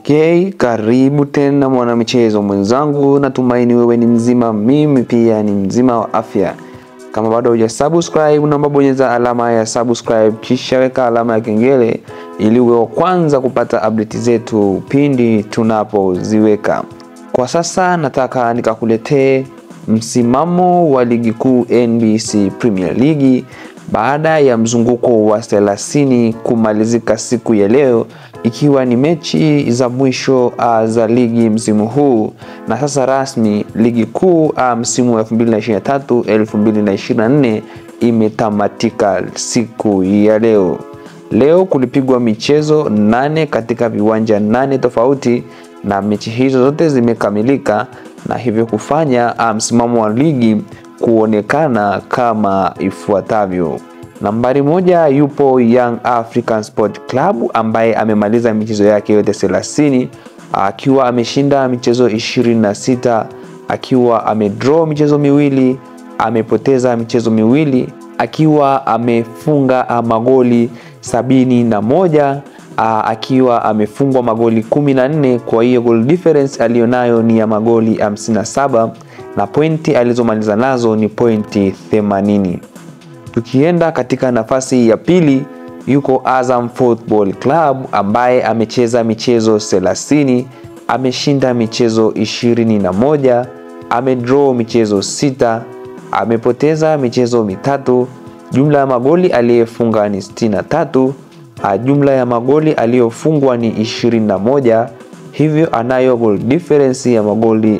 Okay, karibu tena mwanamichezo mwenzangu, natumaini wewe ni mzima, mimi pia ni mzima wa afya. Kama bado huja subscribe, naomba bonyeza alama ya subscribe kisha weka alama ya kengele ili uwe wa kwanza kupata update zetu pindi tunapoziweka. Kwa sasa nataka nikakuletee msimamo wa ligi kuu NBC Premier League baada ya mzunguko wa 30 kumalizika siku ya leo, ikiwa ni mechi za mwisho uh, za ligi msimu huu, na sasa rasmi ligi kuu uh, msimu wa 2023 2024 imetamatika siku ya leo. Leo kulipigwa michezo nane katika viwanja nane tofauti na mechi hizo zote zimekamilika na hivyo kufanya msimamo wa ligi kuonekana kama ifuatavyo. Nambari moja yupo Young African Sport Club ambaye amemaliza michezo yake yote 30 akiwa ameshinda michezo 26, akiwa amedraw michezo miwili, amepoteza michezo miwili, akiwa amefunga magoli sabini na moja akiwa amefungwa magoli 14. Kwa hiyo goal difference aliyonayo ni ya magoli 57 na pointi alizomaliza nazo ni pointi 80. Tukienda katika nafasi ya pili yuko Azam Football Club ambaye amecheza michezo 30, ameshinda michezo 21, amedraw michezo sita, amepoteza michezo mitatu. Jumla ya magoli aliyefunga ni 63 jumla ya magoli aliyofungwa ni 21, hivyo anayo goal difference ya magoli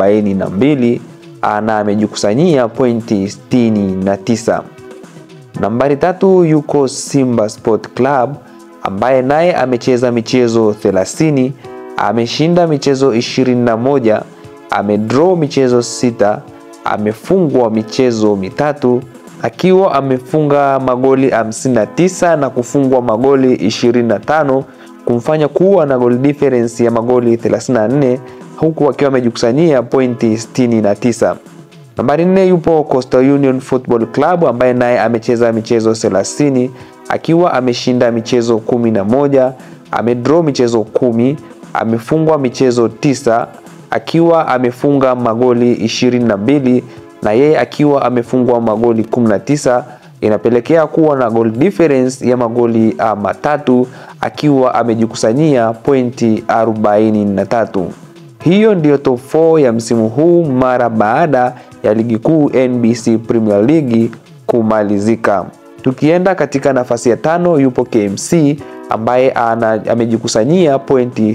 42 na amejikusanyia pointi 69. Nambari tatu yuko Simba Sport Club ambaye naye amecheza michezo 30, ameshinda michezo 21, amedraw michezo sita, amefungwa michezo mitatu akiwa amefunga magoli 59 na kufungwa magoli 25 kumfanya kuwa na goal difference ya magoli 34 huku akiwa amejikusanyia pointi 69. Nambari nne yupo Coastal Union Football Club ambaye naye amecheza michezo 30 akiwa ameshinda michezo 11, amedraw michezo kumi, amefungwa michezo tisa akiwa amefunga magoli 22 na yeye akiwa amefungwa magoli 19 inapelekea kuwa na goal difference ya magoli uh, matatu akiwa amejikusanyia pointi 43. Hiyo ndiyo top 4 ya msimu huu mara baada ya ligi kuu NBC Premier League kumalizika. Tukienda katika nafasi ya tano yupo KMC ambaye ana, amejikusanyia pointi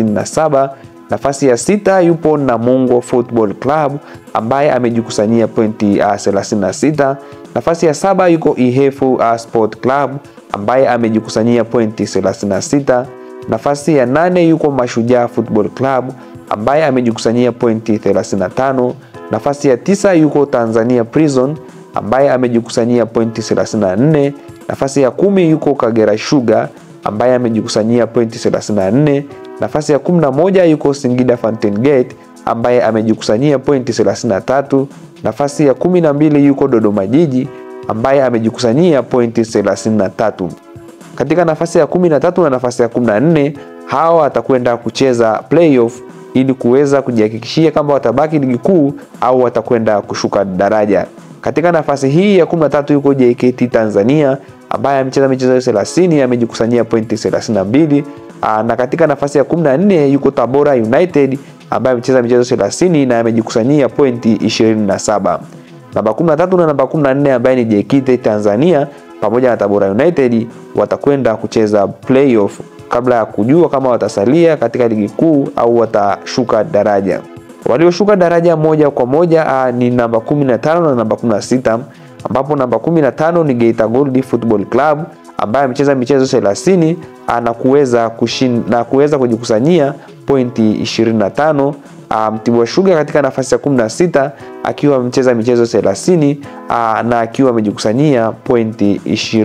37 Nafasi ya sita yupo Namungo Football Club ambaye amejikusanyia pointi uh, 36. Nafasi ya saba yuko Ihefu uh, Sport Club ambaye amejikusanyia pointi 36. Nafasi ya nane yuko Mashujaa Football Club ambaye amejikusanyia pointi 35. Nafasi ya tisa yuko Tanzania Prison ambaye amejikusanyia pointi 34. Nafasi ya kumi yuko Kagera Sugar ambaye amejikusanyia pointi 34. Nafasi ya 11 yuko Singida Fountain Gate ambaye amejikusanyia pointi 33. Nafasi ya 12 yuko Dodoma Jiji ambaye amejikusanyia pointi 33. Katika nafasi ya 13 na nafasi ya 14 hawa watakwenda kucheza playoff ili kuweza kujihakikishia kama watabaki ligi kuu au watakwenda kushuka daraja. Katika nafasi hii ya 13 yuko JKT Tanzania ambaye amecheza michezo 30 amejikusanyia pointi 32 na katika nafasi ya 14 yuko Tabora United ambaye amecheza michezo 30 na amejikusanyia pointi 27. Namba 13 na namba 14 ambaye ni JKT Tanzania pamoja na Tabora United watakwenda kucheza playoff kabla ya kujua kama watasalia katika ligi kuu au watashuka daraja. Walioshuka daraja moja kwa moja ni namba 15 na namba 16 ambapo namba 15 ni Geita Gold Football Club ambaye amecheza michezo 30 na kuweza na kuweza kujikusanyia pointi 25. Mtibwa Sugar katika nafasi ya 16 akiwa amecheza michezo 30 na akiwa amejikusanyia pointi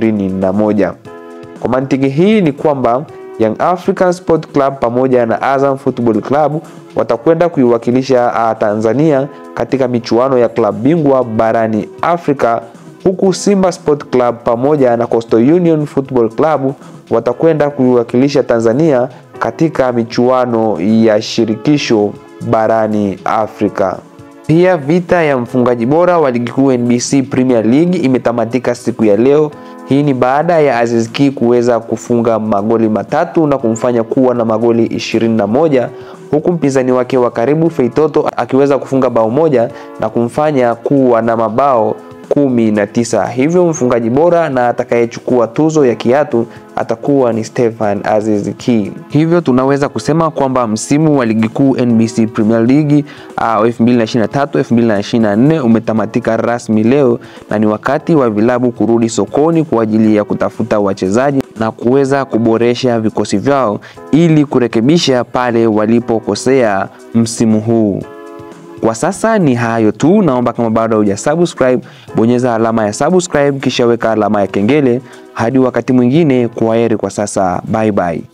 21. Kwa mantiki hii ni kwamba Young African Sport Club pamoja na Azam Football Club watakwenda kuiwakilisha Tanzania katika michuano ya klabu bingwa barani Afrika huku Simba Sport Club pamoja na Coastal Union Football Club watakwenda kuiwakilisha Tanzania katika michuano ya shirikisho barani Afrika. Pia vita ya mfungaji bora wa ligi kuu NBC Premier League imetamatika siku ya leo. Hii ni baada ya Aziz Ki kuweza kufunga magoli matatu na kumfanya kuwa na magoli 21 huku mpinzani wake wa karibu Feitoto akiweza kufunga bao moja na kumfanya kuwa na mabao kumi na tisa. Hivyo mfungaji bora na atakayechukua tuzo ya kiatu atakuwa ni Stefan Aziz Ki. Hivyo tunaweza kusema kwamba msimu wa ligi kuu NBC Premier League uh, 2023 2024 umetamatika rasmi leo na ni wakati wa vilabu kurudi sokoni kwa ajili ya kutafuta wachezaji na kuweza kuboresha vikosi vyao ili kurekebisha pale walipokosea msimu huu. Kwa sasa ni hayo tu, naomba kama bado huja subscribe, bonyeza alama ya subscribe kisha weka alama ya kengele. Hadi wakati mwingine, kwaheri kwa sasa, bye bye.